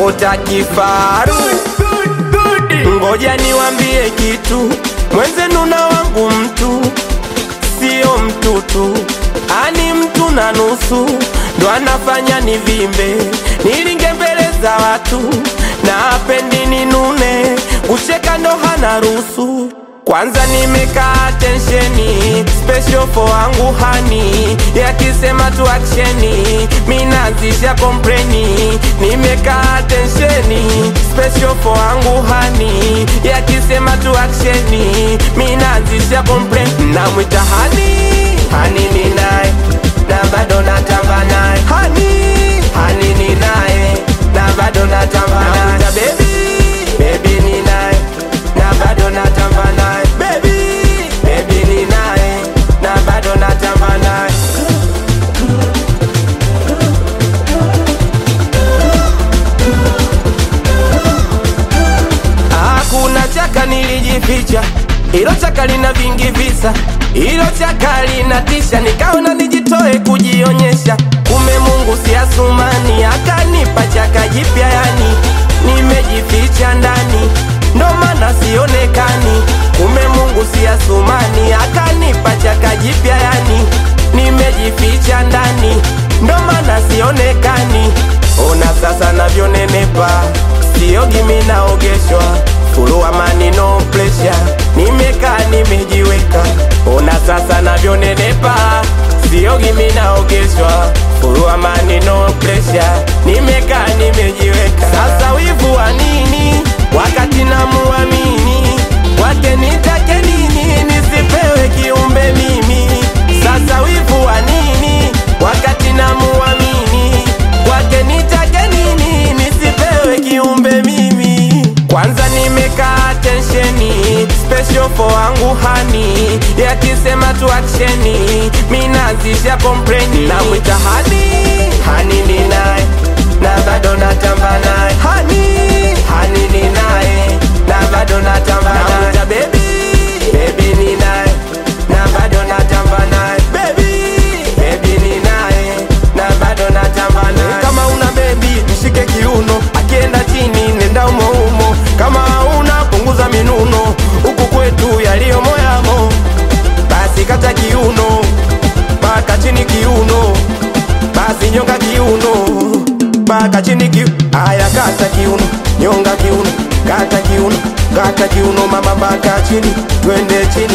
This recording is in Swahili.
naota kifaru. Ngoja niwambie kitu, mwenzenu na wangu mtu sio mtutu, ani mtu na nusu ndo anafanya nivimbe, nilinge mbele za watu na apendi ninune, kucheka ndo hana ruhusu. Kwanza nimekaa tensheni special for wangu hani, yakisema tu aksheni minazisha kompreni. Nimekaa tensheni special for wangu hani, yakisema tu aksheni minazisha kompreni. Namwita hani hani ni naye na bado natamba naye hani hani ni naye na bado natamba naye Namwita baby baby ni naye na bado natamba naye baby baby ni naye na bado natamba naye Hakuna chaka nilijificha, hilo chaka lina vingi visa, hilo chaka linatisha, nikaona nijitoe kujionyesha. Kume Mungu si Asumani, akanipa chaka jipya, yani nimejificha ndani, ndo maana sionekani. Kume Mungu si Asumani, akanipa chaka jipya, yani nimejificha ndani, ndo maana sionekani. Ona sasa navyonenepa, siogi mimi naogeshwa Fulu amani no pressure, nimekaa nimejiweka. Ona sasa navyonenepa, siogi mimi naogeshwa. Fulu amani no pressure, nimekaa nimejiweka. Sasa wivu wa nini wakati namuamini? Kwake nitake nini nisipewe kiumbe mimi? Sasa wivu wa nini wakati namuamini? Kwake nitake nini nisipewe kiumbe mimi? Kwanza nimekaa tensheni special for wangu hani, yakisema tu aksheni minazisha kompreni. Namwita hani hani ni naye na bado natamba naye hani hani ni naye na bado natamba naye Namwita baby baby ni naye na bado natamba naye baby baby ni naye na bado natamba naye kama una baby mshike kiuno akienda chini nenda umo umo kama una punguza minuno huku kwetu yaliyo moyamo basi kata kiuno mpaka chini kiuno basi nyonga kiuno mpaka chini kiu aya kata kiuno nyonga kiuno kata kiuno kata kiuno mama mpaka chini twende chini